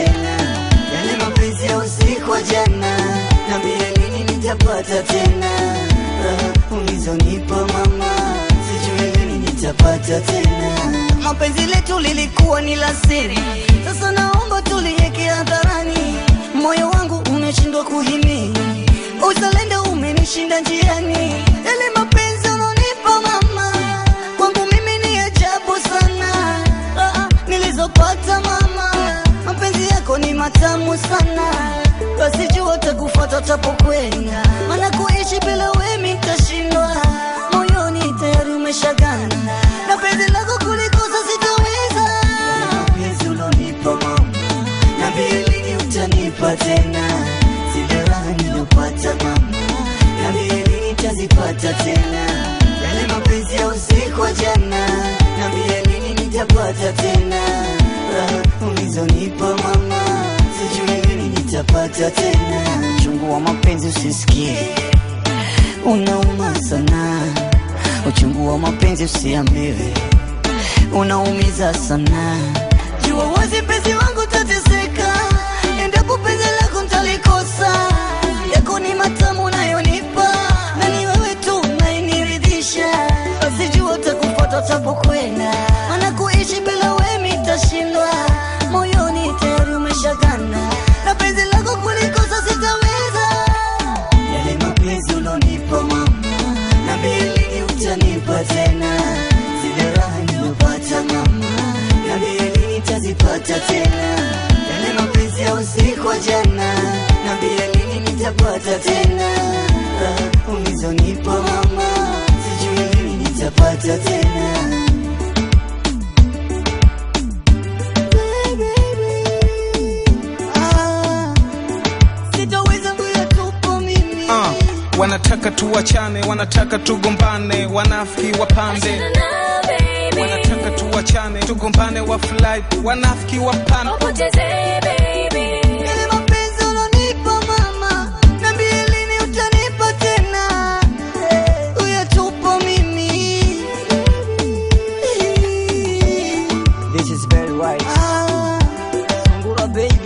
tena yale mapenzi ya usiku wa jana, nambie lini nitapata tena raha ulizonipa mama, sijui lini nitapata tena. Mapenzi letu lilikuwa ni la siri, sasa naomba tuliweke hadharani. Moyo wangu umeshindwa kuhimili, uzalendo umenishinda njiani. Yale mapenzi unaonipa mama, kwangu mimi ni ajabu sana. Ah, nilizopata mama, mapenzi yako ni matamu sana, basi jua utakufuata utapokwenda, maana kuishi bila wewe nitashindwa. Moyoni tayari umeshagana na penzi lako kulikosa sitaweza. Mapenzi ulonipa mama, niambie lini utanipa tena zile raha nilopata mama, niambie lini nitazipata tena yale mapenzi ya usiku wa jana, niambie lini nitapata tena raha ulizonipa mama, sijui lini nitapata tena. Chungu wa mapenzi usisikie, unauma sana. Uchungu wa mapenzi usiambiwe, unaumiza sana. Jua wazi penzi wangu tateseka, endapo penzi lako ntalikosa. Yako ni matamu unayonipa, na ni wewe tu unayeniridhisha. Basi jua utakufuata utapokwenda, maana kuishi bila wewe nitashindwa. Moyoni tayari umeshagana, na penzi lako kulikosa sitaweza. Yale mapenzi ulonipa mama, niambie lini utanipa tena zile raha nilopata mama, niambie lini nitazipata tena yale mapenzi ya usiku wa jana, niambie lini nitapata tena raha ulizonipa mama, sijui lini nitapata tena Ah, sitaweza kuyatupa mimi Ah, wanataka tuwachane, wanataka tugombane, wanafiki wapande, wanataka tuwachane, tugombane, wafurahi, wanafiki wapande. Yale mapenzi ulonipa mama, niambie lini utanipa tena uyatupa mimi. This is very right. Ah, Sungura baby.